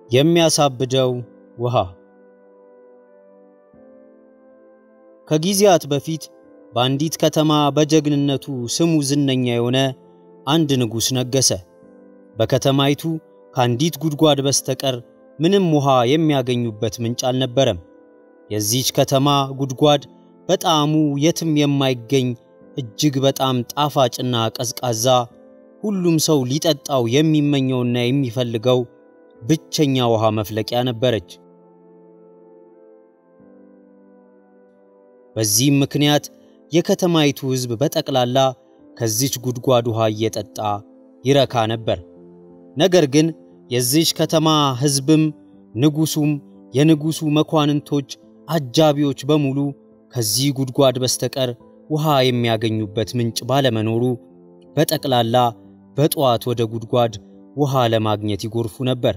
የሚያሳብደው ውሃ። ከጊዜያት በፊት በአንዲት ከተማ በጀግንነቱ ስሙ ዝነኛ የሆነ አንድ ንጉሥ ነገሰ። በከተማይቱ ከአንዲት ጉድጓድ በስተቀር ምንም ውሃ የሚያገኙበት ምንጭ አልነበረም። የዚች ከተማ ጉድጓድ በጣዕሙ የትም የማይገኝ እጅግ በጣም ጣፋጭና ቀዝቃዛ፣ ሁሉም ሰው ሊጠጣው የሚመኘውና የሚፈልገው ብቸኛ ውሃ መፍለቂያ ነበረች። በዚህም ምክንያት የከተማይቱ ሕዝብ በጠቅላላ ከዚች ጉድጓድ ውሃ እየጠጣ ይረካ ነበር። ነገር ግን የዚች ከተማ ሕዝብም ንጉሡም የንጉሡ መኳንንቶች፣ አጃቢዎች በሙሉ ከዚህ ጉድጓድ በስተቀር ውሃ የሚያገኙበት ምንጭ ባለመኖሩ በጠቅላላ በጠዋት ወደ ጉድጓድ ውሃ ለማግኘት ይጎርፉ ነበር።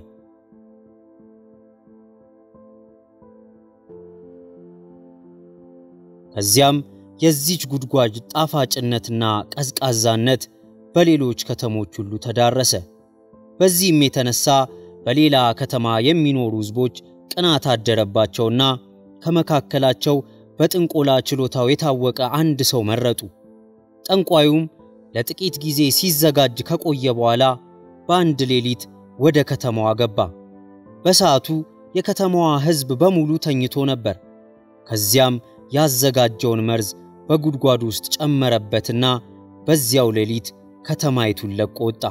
ከዚያም የዚች ጉድጓድ ጣፋጭነትና ቀዝቃዛነት በሌሎች ከተሞች ሁሉ ተዳረሰ። በዚህም የተነሳ በሌላ ከተማ የሚኖሩ ሕዝቦች ቅናት አደረባቸውና ከመካከላቸው በጥንቆላ ችሎታው የታወቀ አንድ ሰው መረጡ። ጠንቋዩም ለጥቂት ጊዜ ሲዘጋጅ ከቆየ በኋላ በአንድ ሌሊት ወደ ከተማዋ ገባ። በሰዓቱ የከተማዋ ሕዝብ በሙሉ ተኝቶ ነበር። ከዚያም ያዘጋጀውን መርዝ በጉድጓዱ ውስጥ ጨመረበትና በዚያው ሌሊት ከተማይቱን ለቆ ወጣ።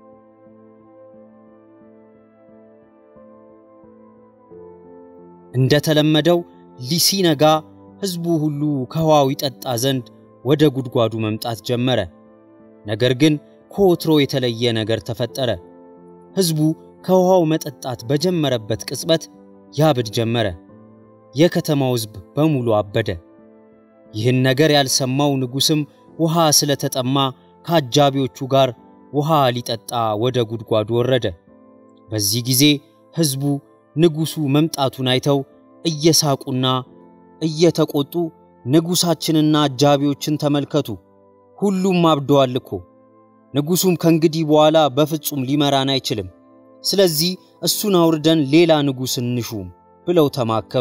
እንደተለመደው ሊሲነጋ ሕዝቡ ሁሉ ከውሃው ይጠጣ ዘንድ ወደ ጉድጓዱ መምጣት ጀመረ። ነገር ግን ከወትሮ የተለየ ነገር ተፈጠረ። ሕዝቡ ከውሃው መጠጣት በጀመረበት ቅጽበት ያብድ ጀመረ። የከተማው ሕዝብ በሙሉ አበደ። ይህን ነገር ያልሰማው ንጉሥም ውሃ ስለተጠማ ከአጃቢዎቹ ጋር ውሃ ሊጠጣ ወደ ጉድጓዱ ወረደ። በዚህ ጊዜ ሕዝቡ ንጉሡ መምጣቱን አይተው እየሳቁና እየተቆጡ ንጉሣችንና አጃቢዎችን ተመልከቱ፣ ሁሉም አብደዋል እኮ። ንጉሡም ከእንግዲህ በኋላ በፍጹም ሊመራን አይችልም። ስለዚህ እሱን አውርደን ሌላ ንጉሥ እንሹም ብለው ተማከሩ።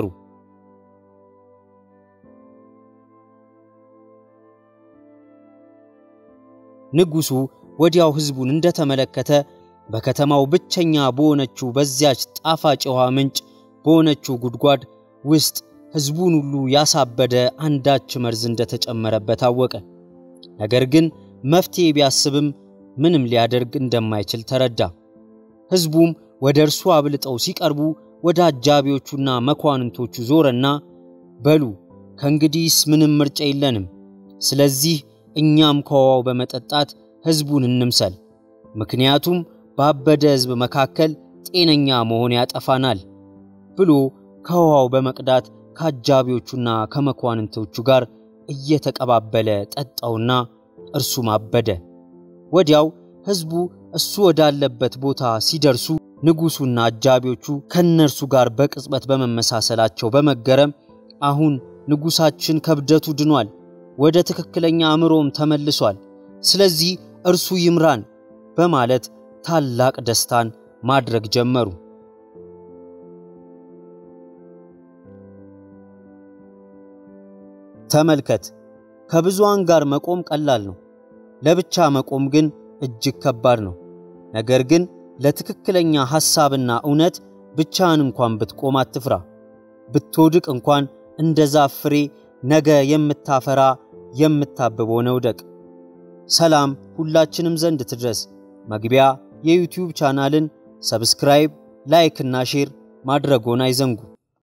ንጉሡ ወዲያው ሕዝቡን እንደተመለከተ በከተማው ብቸኛ በሆነችው በዚያች ጣፋጭ የውሃ ምንጭ በሆነችው ጉድጓድ ውስጥ ሕዝቡን ሁሉ ያሳበደ አንዳች መርዝ እንደተጨመረበት አወቀ። ነገር ግን መፍትሔ ቢያስብም ምንም ሊያደርግ እንደማይችል ተረዳ። ሕዝቡም ወደ እርሱ አብልጠው ሲቀርቡ ወደ አጃቢዎቹና መኳንንቶቹ ዞረና በሉ ከእንግዲህስ ምንም ምርጫ የለንም፣ ስለዚህ እኛም ከውሃው በመጠጣት ሕዝቡን እንምሰል፣ ምክንያቱም ባበደ ሕዝብ መካከል ጤነኛ መሆን ያጠፋናል ብሎ ከውሃው በመቅዳት ከአጃቢዎቹና ከመኳንንቶቹ ጋር እየተቀባበለ ጠጣውና እርሱም አበደ። ወዲያው ሕዝቡ እሱ ወዳለበት ቦታ ሲደርሱ ንጉሡና አጃቢዎቹ ከእነርሱ ጋር በቅጽበት በመመሳሰላቸው በመገረም አሁን ንጉሣችን ከብደቱ ድኗል፣ ወደ ትክክለኛ አእምሮም ተመልሷል፣ ስለዚህ እርሱ ይምራን በማለት ታላቅ ደስታን ማድረግ ጀመሩ። ተመልከት፣ ከብዙሃን ጋር መቆም ቀላል ነው። ለብቻ መቆም ግን እጅግ ከባድ ነው። ነገር ግን ለትክክለኛ ሐሳብና እውነት ብቻህን እንኳን ብትቆም አትፍራ። ብትወድቅ እንኳን እንደ ዛፍ ፍሬ ነገ የምታፈራ የምታብብ ሆነ ውደቅ። ሰላም ሁላችንም ዘንድ ትድረስ። መግቢያ የዩቲዩብ ቻናልን ሰብስክራይብ፣ ላይክ እና ሼር ማድረጎን አይዘንጉ።